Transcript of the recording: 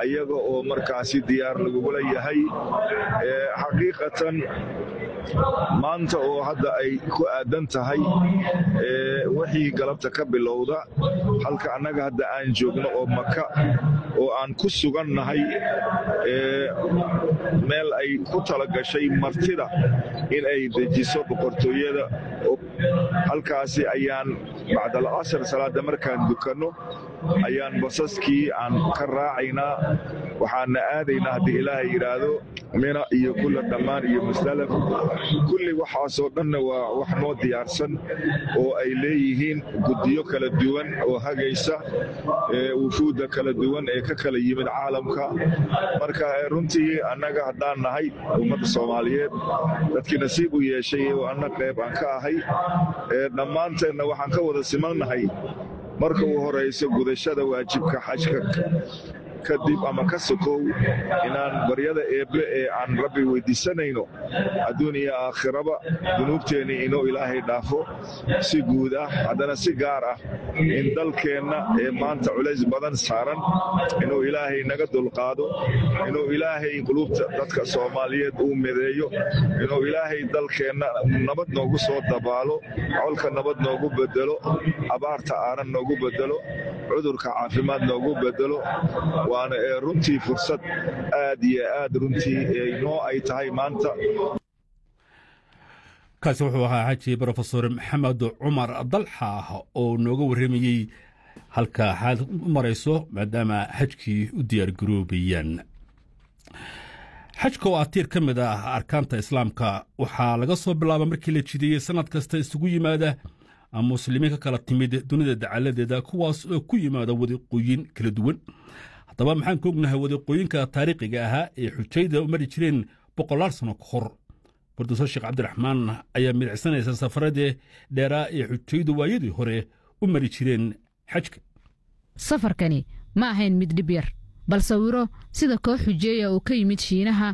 ayaga oo markaasi diyaar lagugula yahay xaqiiqatan maanta oo hadda ay ku aadan tahay wixii galabta ka bilowda halka annaga hadda aan joogno oo maka oo aan ku sugannahay meel ay ku talagashay martida in ay dejiso boqortooyada halkaasi ayaan bacdal casr salaadda markaan dukanno ayaan basaskii aan ka raacaynaa waxaana aadaynaa haddii ilaahay yidhaahdo mina iyo kulla dhammaan iyo mustalaf kulli waxaasoo dhanna waa wax noo diyaarsan oo ay leeyihiin guddiyo kala duwan oo hagaysa wufuudda kala duwan ee ka kala yimid caalamka marka runtii annaga haddaan nahay ummadda soomaaliyeed dadkii nasiib u yeeshay oo anna qayb aan ka ahay dhammaanteenna waxaan ka wada simannahay marka uu horayso gudashada waajibka xajka kadib ama ka sokow inaan baryada eebbe ee aan rabbi weyddiisanayno adduun iyo aakhiraba dunuubteennii inuu ilaahay dhaafo si guud ah haddana si gaar ah in dalkeenna ee maanta culays badan saaran inuu ilaahay naga dulqaado inuu ilaahay qulubta dadka soomaaliyeed uu mideeyo inuu ilaahay dalkeenna nabad noogu soo dabaalo colka nabad noogu bedelo abaarta aanan noogu bedelo cudurka caafimaad noogu bedelo waana ee runtii fursad aad iyo aad runtii noo ay tahay maanta kaasi wuxuu ahaa xaji brofesor maxamed cumar dalxa oo nooga warramayey halka xaad u marayso maadaama xajkii u diyaargaroobayaan xajka oo ah tiir ka mid ah arkaanta islaamka waxaa laga soo bilaaba markii la jideeyey sannad kasta isugu yimaada muslimiin ka kala timid dunida dacaladeeda kuwaas oo ku yimaada wadiqooyin kala duwan haddaba maxaan ka ognahay wadiqooyinka taariikhiga ahaa ee xujayda u mari jireen boqolaal sano ka hor bordofesor sheekh cabdiraxmaan ayaa midicsanaysa safaradii dheeraa ee xujaydu waayadii hore u mari jireen xajka safarkani ma ahayn mid dhib yar bal sawiro sida koox xujeeya oo ka yimid shiinaha